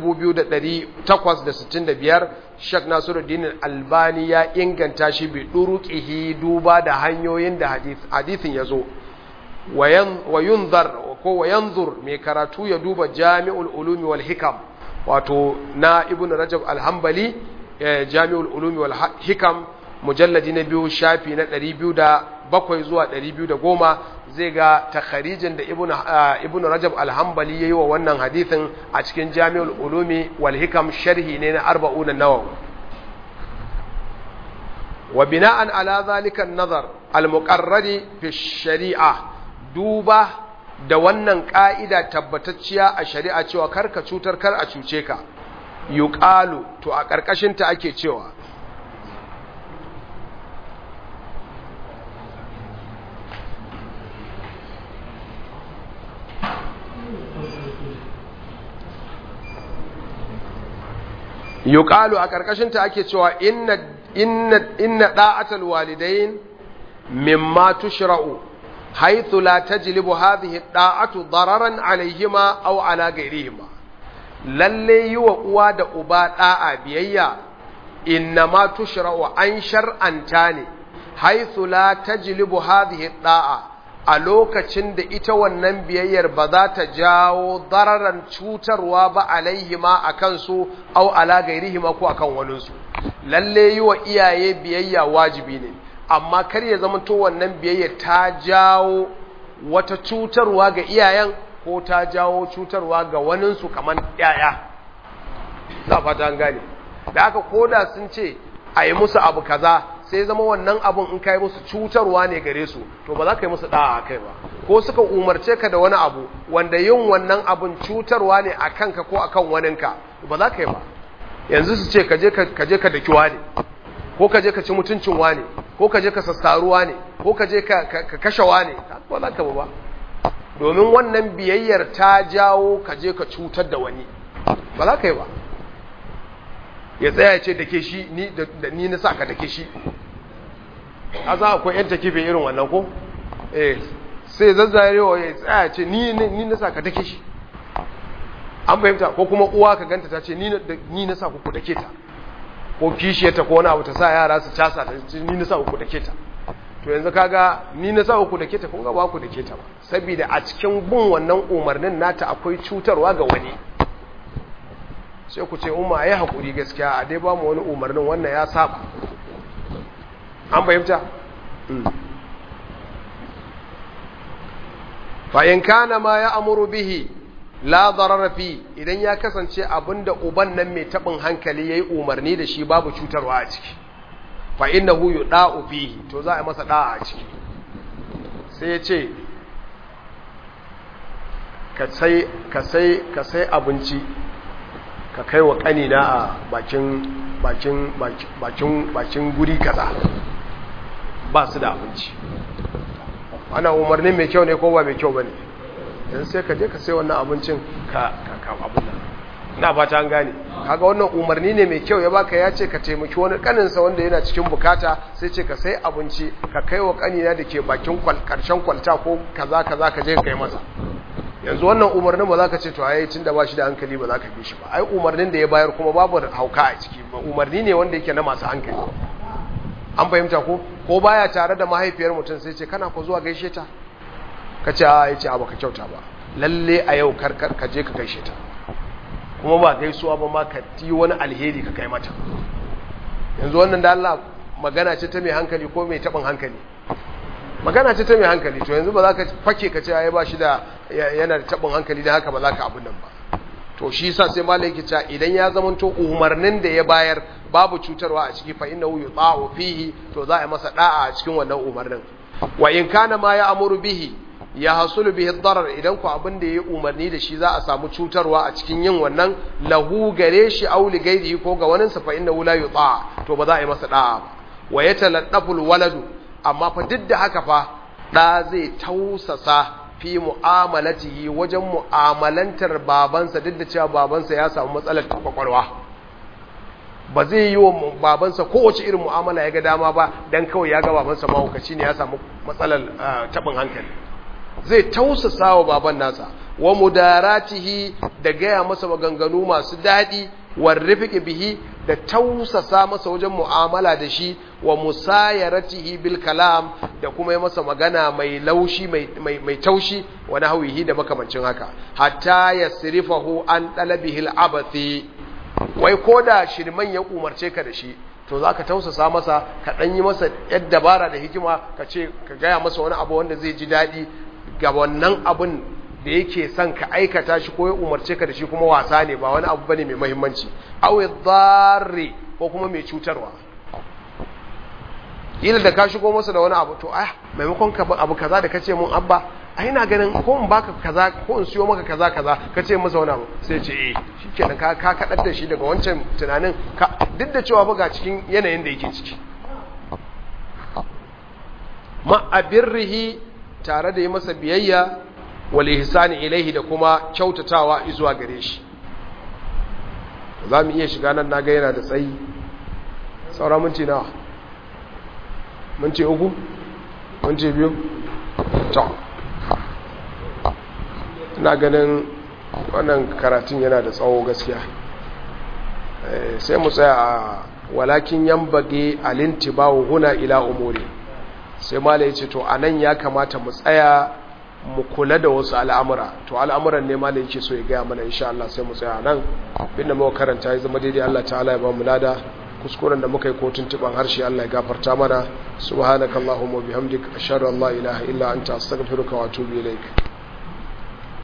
2865 shek nasiruddin albani ya inganta shi bi duruqihi duba da hanyoyin da hadisin yazo wa yunzar ko wa yanzur mai karatu ya duba jami'ul ulumi wal hikam wato na ibn rajab al-hanbali jami'ul ulumi wal hikam mujalladi na biyu shafi na 207 zuwa 210 zai ga takharijin da ibn rajab al-hanbali yayi wa wannan hadithin a cikin jami'ul ulumi wal hikam sharhi ne na arba'un an-nawawi wa bina'an ala zalika an-nazar al-muqarrari fi shari'a duba da wannan ka'ida tabbatacciya a shari'a cewa karka cutar kar a cuce ka yuqalu to a karkashin ta ake cewa yuqalu a karkashin ta ake cewa inna inna inna da'atul walidain mimma tushra'u haythu la tajlibu hadhihi da'atu dararan alayhima aw ala ghayrihima lalle yi wa uwa da uba da'a biyayya inna ma tushra'u an shar'anta ne haythu la tajlibu hadhihi da'a a lokacin da ita wannan biyayyar ba za ta jawo dararan cutarwa ba alaihima a kansu au ala gairihima ko akan waninsu lalle yi wa iyaye biyayya wajibi ne amma kar ya zama to wannan biyayya ta jawo wata cutarwa ga iyayen ko ta jawo cutarwa ga waninsu kamar yaya za fata an gane da aka koda sun ce a yi musu abu kaza sai zama wannan abun in kai musu cutarwa ne gare su to ba za ka yi musu da'a a kai ba ko suka umarce ka da wani abu wanda yin wannan abun cutarwa ne a kanka ko akan waninka ba za ka yi ba yanzu su ce ka je ka daki wane ko ka je ka ci mutuncin wane ko ka je ka sassaruwa ne ko ka je ka kashe wane ba za ka ba domin wannan biyayyar ta jawo ka je ka cutar da wani ba za ka yi ba ya tsaya ce da ke shi da ni na sa ka da ke shi a za akwai yan takife irin wannan ko eh sai zazzarewa ya tsaya ce ni na sa ka da ke shi an fahimta ko kuma uwa ka ganta ta ce ni na sa ku da ke ta ko kishiyarta ko wani abu ta sa yara su casa ta ce ni na sa ku da ke ta to yanzu kaga ni na sa ku da ke ta kun ga ba ku da ke ta ba saboda a cikin bin wannan umarnin nata akwai cutarwa ga wani sai ku ce umma ya haƙuri gaskiya a dai ba mu wani umarnin wannan ya saba an fahimta fa'in kana ma ya amuru bihi la darara fi idan ya kasance abinda uban nan mai taɓin hankali ya yi umarni da shi babu cutarwa a ciki fa'in na huyu ɗa'u fihi to za a masa ɗa'a a ciki sai ya ce ka sai abinci ka kai wa ƙanina a bakin bakin bakin bakin guri kaza ba su da abinci ana umarni mai kyau ne ko ba mai kyau ba ne yanzu sai ka je ka sai wannan abincin ka ka abin nan ina fata an gane kaga wannan umarni ne mai kyau ya baka ya ce ka taimaki wani kaninsa wanda yana cikin bukata sai ce ka sai abinci ka kai wa ƙanina da ke bakin karshen kwalta ko kaza kaza ka je ka kai masa yanzu wannan umarnin ba za ka ce to ai tun da ba shi da hankali ba za ka bi shi ba ai umarnin da ya bayar kuma babu hauka a ciki umarni ne wanda yake na masu hankali an fahimta ko ko baya tare da mahaifiyar mutum sai ce kana ko zuwa gaishe ta ka ce a yace a baka kyauta ba lalle a yau karkar ka je ka gaishe ta kuma ba gaisuwa ba ma ka ti wani alheri ka kai mata yanzu wannan da Allah magana ce ta mai hankali ko mai taɓin hankali magana ce ta mai hankali to yanzu ba za ka fake ka ce ya ba shi da yana da taɓin hankali da haka ba za ka abin nan ba to shi sa sai malai ke cewa idan ya zama to umarnin da ya bayar babu cutarwa a ciki fa innahu yuta'u fihi to za a yi masa da'a a cikin wannan umarnin wa in kana ma ya amuru bihi ya hasulu bihi darar idan ku abin da ya umarni da shi za a samu cutarwa a cikin yin wannan lahu gare shi aw li gairihi ko ga wani sa fa innahu la yuta to ba za a yi masa da'a ba wa yataladdafu waladu amma fa duk da haka fa da zai tausasa fi mu'amalatihi wajen mu'amalantar babansa duk da cewa babansa ya samu matsalar kwakwalwa ba zai yi wa babansa kowace irin mu'amala ya ga dama ba dan kawai ya ga babansa mahaukaci ne ya samu matsalar taɓin hankali zai tausasa wa baban nasa wa mudaratihi da gaya masa maganganu masu daɗi warrifiki bihi da tausasa masa wajen mu'amala da shi wa musayaratihi bil kalam da kuma yi masa magana mai laushi mai taushi wa nahwihi da makamancin haka hatta yasrifahu an talabihi al-abathi wai koda shirman ya umarce ka da shi to zaka tausasa masa ka dan yi masa yadda dabara da hikima ka ce ka gaya masa wani abu wanda zai ji dadi ga wannan abun da yake son ka aikata shi ko ya umarce ka da shi kuma wasa ne ba wani abu bane mai muhimmanci aw dharri ko kuma mai cutarwa ila da ka shigo masa da wani abu to ah maimakon ka abu kaza da kace mun abba ai ina ganin ko in baka kaza ko in siyo maka kaza kaza kace masa wani abu sai ce eh shikenan ka ka kadar da shi daga wancan tunanin ka duk da cewa ga cikin yanayin da yake ciki ma abirrihi tare da yi masa biyayya wal ihsani ilaihi da kuma kyautatawa zuwa gare shi za mu iya shiga nan naga yana da tsayi saura minti nawa minti uku minti biyu to ina ganin wannan karatun yana da tsawo gaskiya sai mu tsaya a walakin yambage alintibawu huna ila umuri sai mala ya ce to anan ya kamata mu tsaya mu kula da wasu al'amura to al'amuran ne ma da yake so ya gaya mana insha Allah sai mu tsaya nan binda muka karanta ya zama daidai Allah ta'ala ya ba mu lada kuskuren da muka yi kotun tuban harshe Allah ya gafarta mana subhanakallahumma bihamdik ashhadu an la ilaha illa anta astaghfiruka wa atubu ilaik